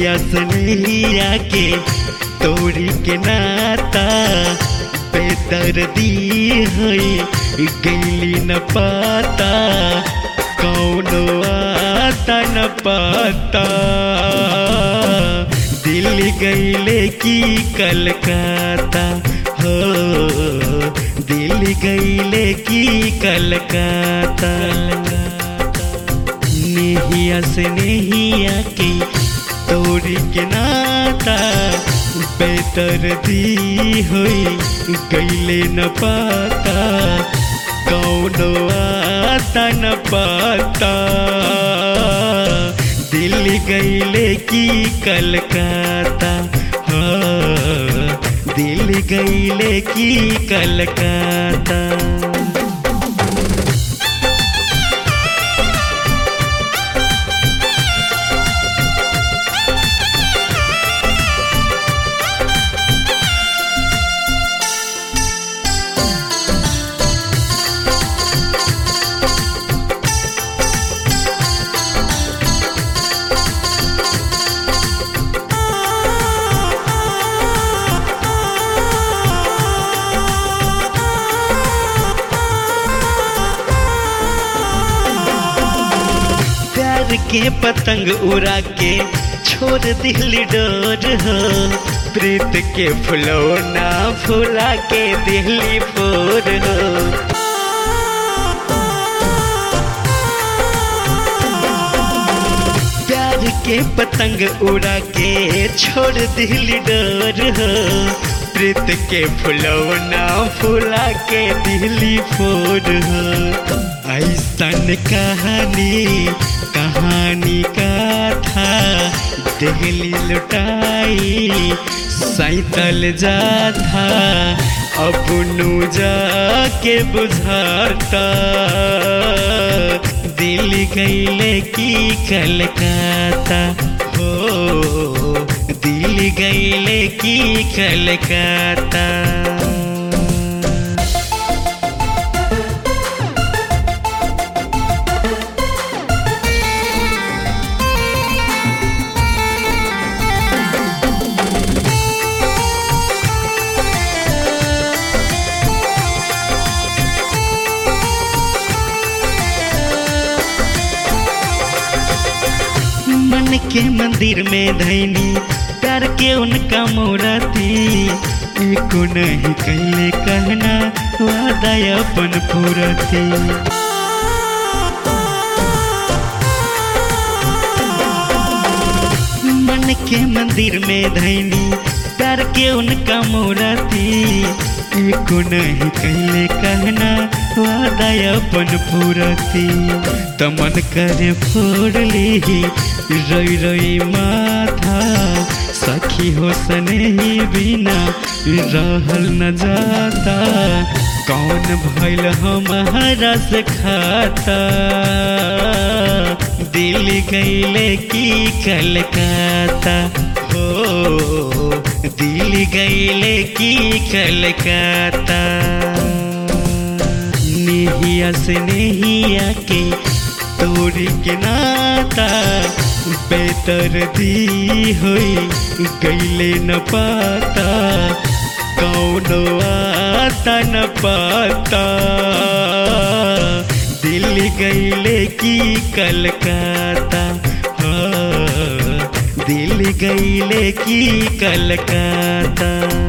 नेहिया सनहिया के तोड़ी के नाता बेदर्दी होई गैली न पाता कौनो आता न पाता दिल्ली गैले की कलकत्ता हो दिल्ली गैले की कलकत्ता नेहिया से नेहिया के तोड़ी के नाता बेतर दी हुई गैले न पाता कौनो आता न पाता दिल्ली गैले की कलकत्ता हाँ दिल्ली गैले की कलकत्ता प्यार के पतंग उड़ा के छोड़ दिली डोर हो प्रीत के फुलौना फुला के दिली फोर हो प्यार के पतंग उड़ा के छोड़ दिली डोर हो प्रीत के फुलौना फुला के दिली फोर हो ऐसन कहानी कहानी का था दिल्ली लुटाई सैतल जा था अब नु जाके बुझाता दिल गैले की कलकत्ता हो दिल गैले की कलकत्ता मन के मंदिर में धैनी प्यार के उनका मूर्ति एको नहीं कैले कहना वादा अपन पूरती मन के मंदिर में धैनी प्यार के उनका मूर्ति एको नहीं कैले कहना वादा अपन पूरती तमन करे फोड़ ली रोई रोई माथा सखी हो सने बिना रहल न जाता कौन भैल हमारा से खाता दिल गैले की कलकत्ता हो दिल गैले की कलकत्ता नेहिया से नेहिया के तोड़ी के नाता बेतर दी हुई गैले न पाता कौनो आता न पाता दिल गैले की कलकत्ता हाँ दिल गैले की कलकत्ता